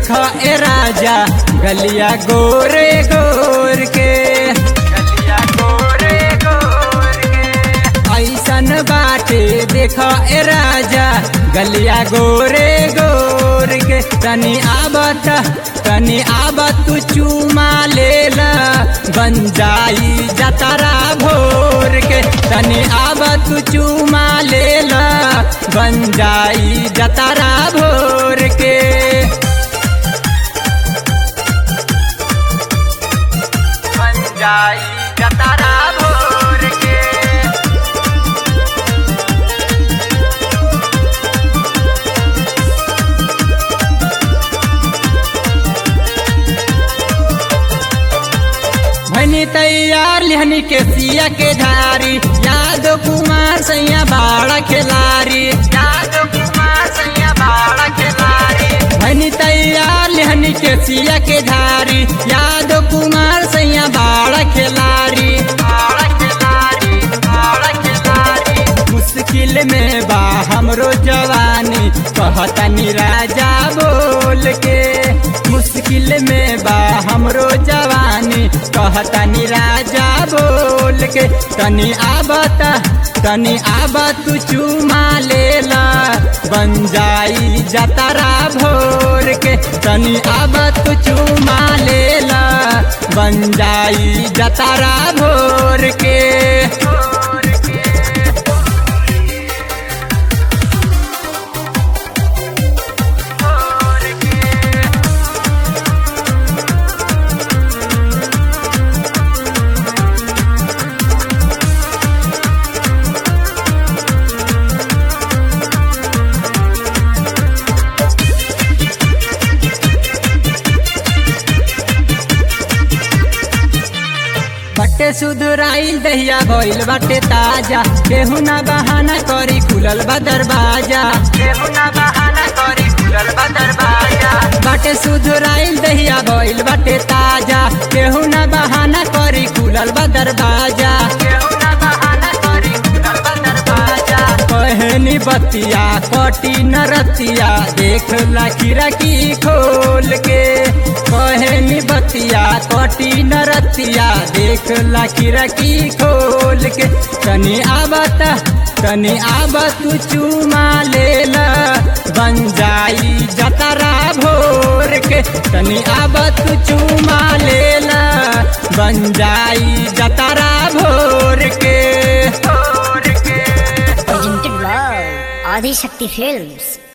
देखा ए राजा गलिया गोरे गोर के गलिया गोरे गोर के ऐसन बाटे देखा ए राजा गलिया गोरे गोर के तनी आबत तनी आबत तू चूमा लेला बन जाई जतरा भोर के तनी आबत तू चूमा लेला बन जाई जतरा भोर के बन जाई जतरा भोर के भनी तैयार लिहनी के सिया के धारी यादव कुमार सैया बाड़ा खिलारी यादव कुमार सैया बाड़ा खिलारी भनी तैयार लिहनी के सिया के धारी यादव कुमार सैया बाड़ा खिलारी बाड़ा खिलारी बाड़ा खिलारी मुश्किल में बा हमरो जवानी कहतनी राजा बोल के मुश्किल में बा हमरो जवानी कहतनी राजा बोल के तनी आबत तनी आबत तू चूमा लेला बन जाई जतरा भोर के तनी आबत तू चूमा लेला बन जाई जतरा भोर के बटे सुधराइल दहिया भइल बाटे ताजा केहू ना बहाना करी खुलल बा दरवाजा केहू ना बहाना करी खुलल बा दरवाजा बाटे सुधराइल दहिया भइल बाटे ताजा केहू ना बहाना करी खुलल बा दरवाजा केहू ना बहाना करी खुलल बा दरवाजा कहनी बतिया कटी नरतिया देख ला खिड़की खोल के कहनी बतिया कटी नरतिया देख ला खिड़की खोल के तनी आबत तनी आबत तू चूमा लेला बन जाई जतरा भोर के तनी आबत तू चूमा लेला बन जाई जतरा भोर के भोर के Presented by Adi Shakti Films.